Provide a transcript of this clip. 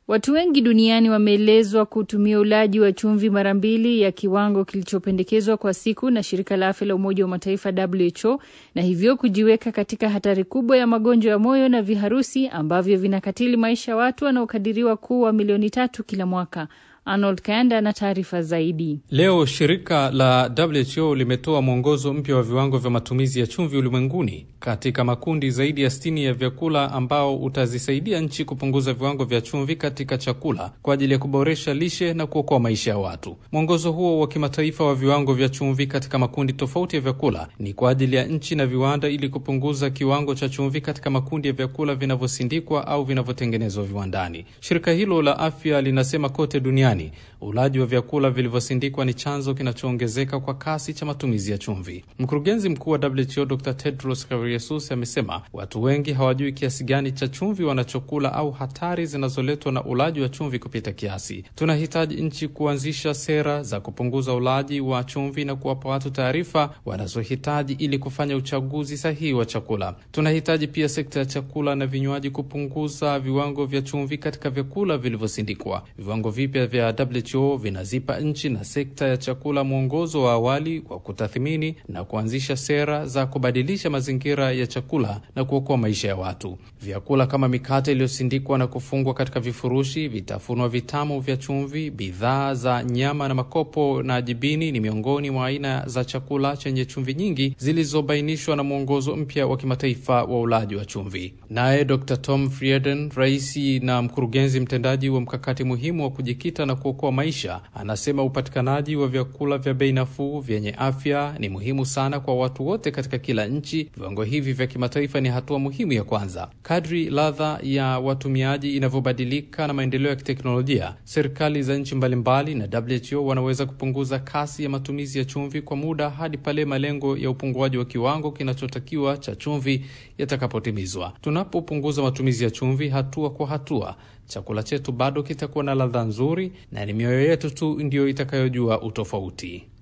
Watu wengi duniani wameelezwa kutumia ulaji wa chumvi mara mbili ya kiwango kilichopendekezwa kwa siku na shirika la afya la Umoja wa Mataifa WHO, na hivyo kujiweka katika hatari kubwa ya magonjwa ya moyo na viharusi ambavyo vinakatili maisha ya watu wanaokadiriwa kuwa milioni tatu kila mwaka. Arnold Kayanda na taarifa zaidi. Leo shirika la WHO limetoa mwongozo mpya wa viwango vya matumizi ya chumvi ulimwenguni katika makundi zaidi ya sitini ya vyakula ambao utazisaidia nchi kupunguza viwango vya chumvi katika chakula kwa ajili ya kuboresha lishe na kuokoa maisha ya watu. Mwongozo huo wa kimataifa wa viwango vya chumvi katika makundi tofauti ya vyakula ni kwa ajili ya nchi na viwanda ili kupunguza kiwango cha chumvi katika makundi ya vyakula vinavyosindikwa au vinavyotengenezwa viwandani. Shirika hilo la afya linasema kote duniani ulaji wa vyakula vilivyosindikwa ni chanzo kinachoongezeka kwa kasi cha matumizi ya chumvi. Mkurugenzi mkuu wa WHO Dr Tedros Ghebreyesus amesema watu wengi hawajui kiasi gani cha chumvi wanachokula au hatari zinazoletwa na ulaji wa chumvi kupita kiasi. Tunahitaji nchi kuanzisha sera za kupunguza ulaji wa chumvi na kuwapa watu taarifa wanazohitaji ili kufanya uchaguzi sahihi wa chakula. Tunahitaji pia sekta ya chakula na vinywaji kupunguza viwango vya chumvi katika vyakula vilivyosindikwa. Viwango vipya vya WHO vinazipa nchi na sekta ya chakula mwongozo wa awali wa kutathmini na kuanzisha sera za kubadilisha mazingira ya chakula na kuokoa maisha ya watu. Vyakula kama mikate iliyosindikwa na kufungwa katika vifurushi, vitafunwa vitamu vya chumvi, bidhaa za nyama na makopo na jibini ni miongoni mwa aina za chakula chenye chumvi nyingi zilizobainishwa na mwongozo mpya wa kimataifa wa ulaji wa chumvi. Naye Dr Tom Frieden, raisi na mkurugenzi mtendaji wa mkakati muhimu wa kujikita na kuokoa maisha, anasema upatikanaji wa vyakula vya bei nafuu vyenye afya ni muhimu sana kwa watu wote katika kila nchi. Viwango hivi vya kimataifa ni hatua muhimu ya kwanza. Kadri ladha ya watumiaji inavyobadilika na maendeleo ya kiteknolojia, serikali za nchi mbalimbali na WHO wanaweza kupunguza kasi ya matumizi ya chumvi kwa muda hadi pale malengo ya upunguaji wa kiwango kinachotakiwa cha chumvi yatakapotimizwa. Tunapopunguza matumizi ya chumvi hatua kwa hatua chakula chetu bado kitakuwa na ladha nzuri na ni mioyo yetu tu ndiyo itakayojua utofauti.